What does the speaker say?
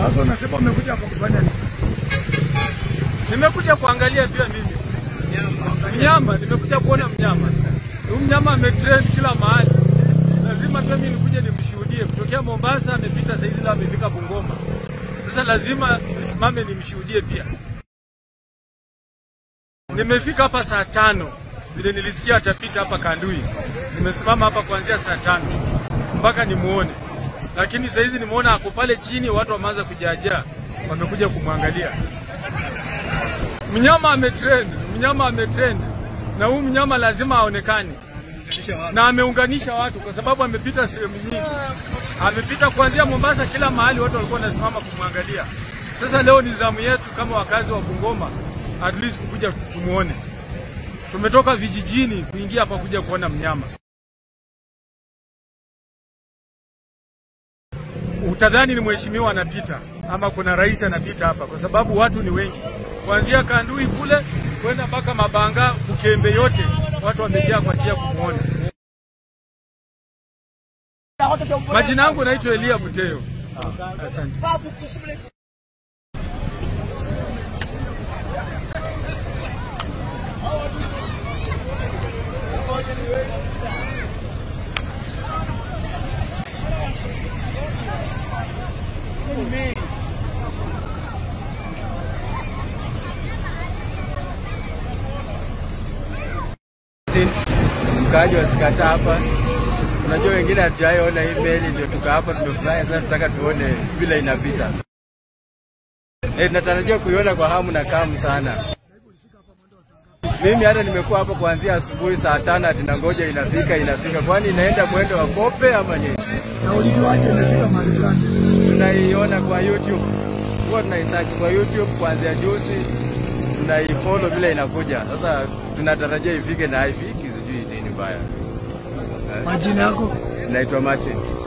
Sasa unasema umekuja hapa kufanya nini? Nimekuja kuangalia pia mimi mnyama, nimekuja kuona mnyama. Huyu mnyama ametrend kila mahali, lazima pia mimi nikuje nimshuhudie. Kutokea Mombasa amepita saizi, leo amefika Bungoma. Sasa lazima nisimame nimshuhudie pia. Nimefika hapa saa tano vile nilisikia atapita hapa Kandui. Nimesimama hapa kuanzia saa tano mpaka nimuone, lakini saizi nimeona ako pale chini, watu wameanza kujaajaa, wamekuja kumwangalia. Mnyama ametrend, mnyama ametrend, na huu mnyama lazima aonekane, na ameunganisha watu kwa sababu amepita sehemu nyingi, amepita kuanzia Mombasa, kila mahali watu walikuwa wanasimama kumwangalia. Sasa leo ni zamu yetu kama wakazi wa Bungoma, at least kukuja tumuone. Tumetoka vijijini kuingia hapa kuja kuona mnyama. Utadhani ni mheshimiwa anapita ama kuna rais anapita hapa, kwa sababu watu ni wengi, kuanzia Kandui kule kwenda mpaka Mabanga, Bukembe, yote watu wamejaa kwa ajili ya kumwona. Majina yangu naitwa Elia Buteo. Asante. mkaaji wasikata hapa. Unajua wengine hatujaiona hii meli, ndio tuka hapa tumefurahi. Sasa tunataka tuone vile inapita. Eh, tunatarajia kuiona kwa hamu na kamu sana. Mimi hata nimekuwa hapa kuanzia asubuhi saa tano ati nangoja inafika inafika, kwani inaenda mwendo wa kope ama nini? Na ulijuaje imefika mahali fulani? Tunaiona kwa YouTube, huwa tunaisearch kwa YouTube kuanzia juzi, tunaifollow vile inakuja. Sasa tunatarajia ifike na haifiki, sijui nini mbaya. Majina yako? Naitwa Martin.